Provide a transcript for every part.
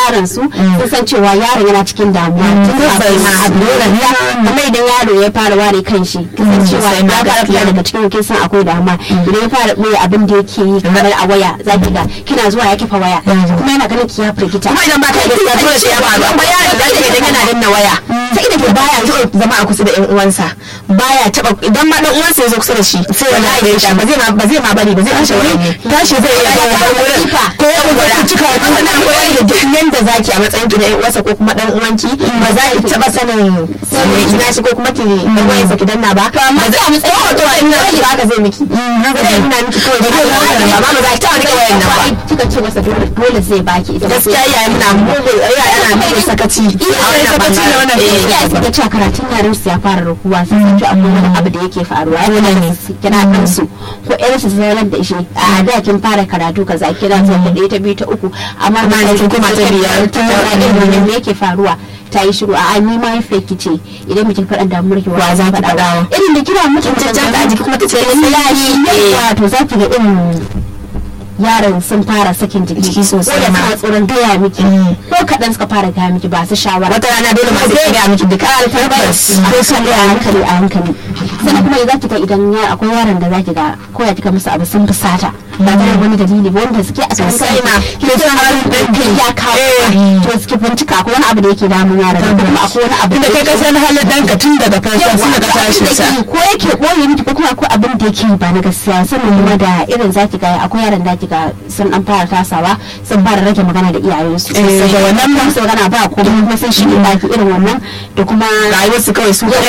yaron su sun san cewa yaron yana cikin damuwa tun kafin ma abu kuma idan yaro ya fara ware kan shi kisan cewa ya fara fita daga cikin kin san akwai damuwa idan ya fara ɓoye abin da yake yi kamar a waya za ki ga kina zuwa ya kifa waya kuma yana ganin ki ya firgita kuma idan ba ka gaskiya dole sai ya faru amma yaron da ke idan yana danna waya sai idan ke baya zo zama a kusa da yan uwansa baya taba idan ma dan uwansa ya zo kusa da shi sai ya ga shi ba zai ma ba zai ma bari ba zai kashe wani tashi zai iya ga wurin ko ya ga cika wannan koyar da duk yanda zaki a matsayin ki na yan uwansa ko kuma dan uwanki ba za ki taba sanin sai ina shi ko kuma ki dan uwansa ki danna ba ba za a matsayin ko to in rage ba ka zai miki zai nuna miki kawai da ba ba za ki taba rike wayan nan ba kika ce masa dole dole zai baki ita gaskiya iyaye muna mugu iyaye ana mugu sakaci a wannan bangaren iyaye suka ce karatun yaran su ya fara rukuwa sun san cewa akwai wani abu da yake faruwa ya ne su kira kansu ko irin su zarar da shi a da kin fara karatu kaza kira ta ɗaya ta biyu ta uku amma Amma yanzu kuma ta biyar, ta ta me yake faruwa ta yi shiru a ni ma yafe ki ce idan mutum faɗan damuwar ki Wa za ki faɗawa? irin da kira mutum caccanta a jiki kuma ta ce yayi to za ki ga irin yaran sun fara sakin jiki Jiki sosai ko da ma. suna tsoron gaya miki ko kaɗan suka fara gaya miki ba su shawara wata rana dole ma sai ga miki duka tabbas ko san a hankali a hankali sannan kuma za ki ga idan ya akwai yaran da za ki ga ko ya kika musu abu sun fusata ba tare da wani dalili ba wanda suke a Sosai ma. ke san harin ɗin ya kawo to suke bincika akwai wani abu da yake damun yaran da kuma akwai wani abu da kai ka san halin ɗanka tun daga farkon tun daga tashin sa ko yake boye miki ko kuma akwai abin da yake yi ba na gaskiya sannan kuma da irin zaki ga akwai yaran da ga sun an fara tasawa sun fara rage magana da iyayensu Eh, da wannan ba su magana ba ko kuma sun shi baki irin wannan da kuma rayuwar su kawai su ga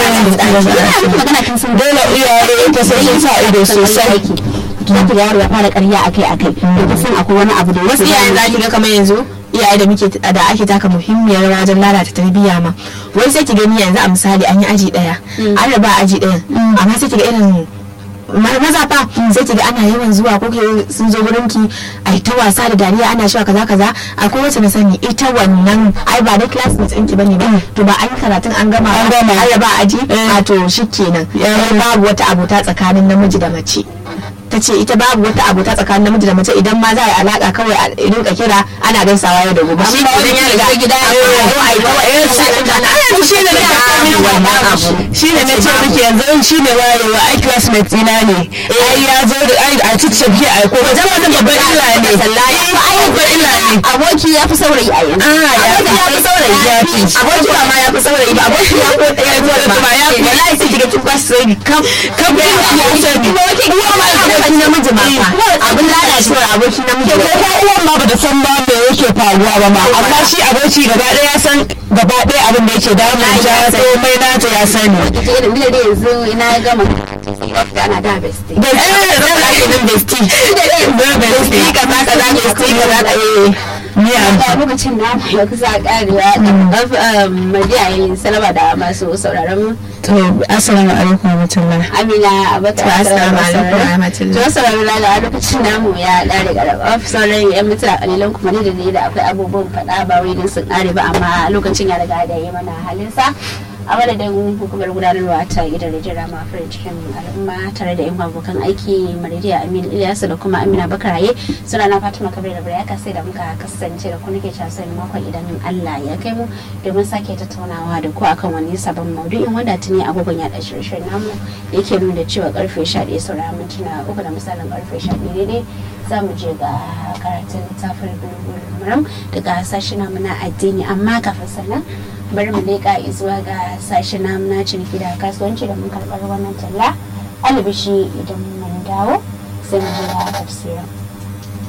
Ina miki magana kin san dole iyaye ta sai sun sa ido sosai Zaki ga yaro ya fara ƙarya akai akai to kin san akwai wani abu da wasu yake iyayen za ki ga kamar yanzu iyaye da muke da ake taka muhimmiyar rawa wajen lalata tarbiyya ma wai sai ki gani yanzu a misali an yi aji daya an raba aji daya amma sai ki ga irin ma- maza fa sai ki ga ana yawan zuwa ko ke sun zo gurin ki ai ta wasa da dariya ana shawa kaza kaza akwai wacce na sani ita wannan ai ba dai classmates ɗinki bane ba to ba an yi karatun an gama An gama. an raba aji a to shikenan ai babu wata abota tsakanin namiji da mace ta ce ita babu wata abota tsakanin namiji da mace idan ma za a yi alaka kawai a rinka kira ana gaisawa yau da gobe shi Amma idan ya riga wani gida ya ya fara. a yi kawai eh sai an gana ana shi ne na wannan abu shi ne na ce miki yanzu shi ne wayewa ai classmate ina ne ai ya zo da ai a cikin ke ai ko ba zama babban illa ne ai babban illa ne aboki ya fi saurayi a yanzu aboki ya fi saurayi ya fi aboki ba ma ya fi saurayi ba aboki ya ko ɗaya zuwa da ba ya fi wallahi sai kiga kin kwashi sai kam kam ya fi sani uwa ma aboki namiji ma fa abin lalacewar aboki namiji ko ko uwan ma bata san ba me yake faruwa ba ma amma shi aboki gaba ɗaya ya san gaba ɗaya abin da yake damun ta komai nata ya sani ita irin da yanzu ina ya gama ana da besti da eh da ake nan besti da besti kaza kaza besti kaza eh ni a a lokacin na ya kusa karewa da madiyayin salama da masu sauraron mu to assalamu alaikum warahmatullahi amina abata To, assalamu alaikum wa rahmatullahi. to sauraron lala a lokacin namu ya kare garaba sauran yan mutane kalilan kuma ne da ne da akwai abubuwan faɗa ba wai din sun kare ba amma lokacin ya riga da yi mana halinsa a madadin hukumar gudanarwa ta gidan rediyo rama farin cikin al'umma tare da yan abokan aiki maridiya amin ilyasu da kuma amina bakaraye suna na fatima kabir da baraka sai da muka kasance da ku nake cewa sai makon idan allah ya kai mu domin sake tattaunawa da ku akan wani sabon maudu'in wanda tuni agogon yaɗa shirye-shiryen namu yake nuna cewa karfe 11 saura mintuna uku da misalin karfe 11 daidai za mu je ga karatun littafin bulbul muram daga sashi namu na addini amma kafin sannan bari mu leƙa zuwa ga sashi namu na ciniki da kasuwanci da mun karɓar wannan talla alibishi idan mun dawo sai mu je ga tafsirin